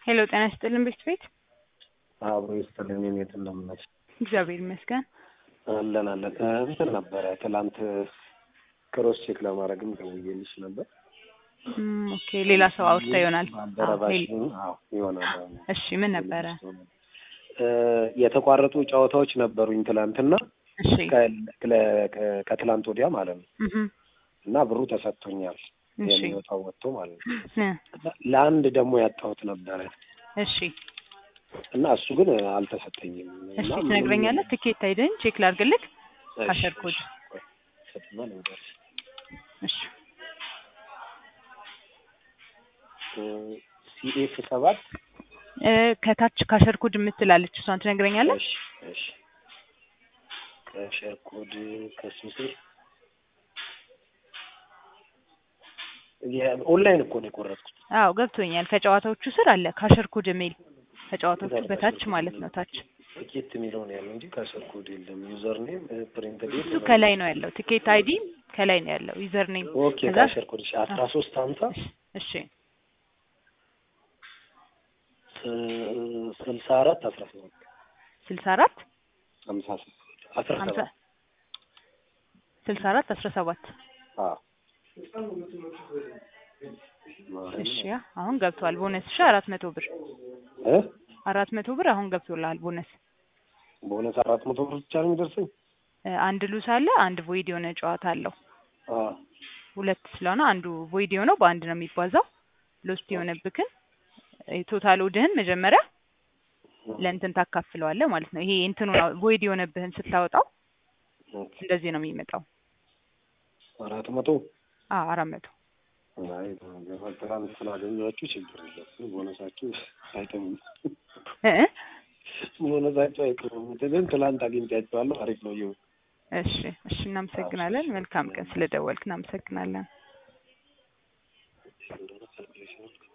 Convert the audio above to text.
ሄሎ ጤና ይስጥልን ቤት ቤት አብሮ ይስጥልን። የኔት እንደምነች እግዚአብሔር ይመስገን። አለን አለን። እንትን ነበረ ትላንት ክሮስ ቼክ ለማድረግም ደውዬልሽ ነበር። እም፣ ኦኬ ሌላ ሰው አውርታ ይሆናል። አዎ፣ ባልደረባሽ ሄል- አዎ ይሆናል። እሺ ምን ነበረ? እ፣ የተቋረጡ ጨዋታዎች ነበሩኝ ትላንትና እሺ ከ- ከ- ከትላንት ወዲያ ማለት ነው እህ እና ብሩ ተሰጥቶኛል እሺ የሚወጣው ወጥቶ ማለት ነው። እ፣ ለአንድ ደግሞ ያጣሁት ነበረ እሺ እና እሱ ግን አልተሰጠኝም። እሺ እና ትነግረኛለህ? ትኬት አይደን ቼክ ላድርግልህ። እሺ፣ ካሸር ኮድ እሺ፣ ቆይ፣ ሰጥና ልንገርሽ። እሺ ሲኤፍ ሰባት እ፣ ከታች ካሸር ኮድ የምትላለች እሷን ትነግረኛለህ? እሺ እሺ ከሸር ኮድ ከሱ ስር የኦንላይን እኮ ነው የቆረጥኩት። አዎ ገብቶኛል። ከጨዋታዎቹ ስር አለ ካሸር ኮድ የሚል ከጨዋታዎቹ በታች ማለት ነው። ታች ቲኬት የሚለው ነው ያለው እንጂ ከሸር ኮድ የለም። ዩዘር ኔም ፕሪንት ዴት እሱ ከላይ ነው ያለው። ቲኬት አይዲ ከላይ ነው ያለው። ዩዘር ኔም ኦኬ ከዛ ከሸር ኮድ እሺ አስራ ሶስት ሀምሳ እሺ ስልሳ አራት አስራ ሰባት ስልሳ አራት ሀምሳ ሰባት አስራ ሀምሳ ሰባት ስልሳ አራት አስራ ሰባት አዎ እሺ ያ አሁን ገብቷል። ቦነስ እሺ አራት መቶ ብር እ አራት መቶ ብር አሁን ገብቶልሃል ቦነስ። በእውነት አራት መቶ ብር ብቻ ነው የሚደርሰኝ? እ፣ አንድ ሉስ አለ፣ አንድ ቮይድ የሆነ ጨዋታ አለው። አዎ ሁለት ስለሆነ አንዱ ቮይድ የሆነው በአንድ ነው የሚባዛው። ሎስት የሆነብክን ቶታል ወድህን መጀመሪያ ለእንትን ታካፍለዋለህ ማለት ነው። ይሄ እንትኑ ነው ቮይድ የሆነብህን ስታወጣው ኦኬ። እንደዚህ ነው የሚመጣው። አራት መቶ አዎ አራት መቶ አይ ትናንት ስላገኘኋችሁ ችግር የለም። ቦነሳችሁ አይተውም እ እ ቦነሳችሁ አይቀርም። ግን ትላንት አግኝቻችኋለሁ። አሪፍ ነው ይሁን እሺ እሺ፣ እናመሰግናለን። መልካም ቀን ስለደወልክ እናመሰግናለን። እንደሆነ ካልኩሌሽን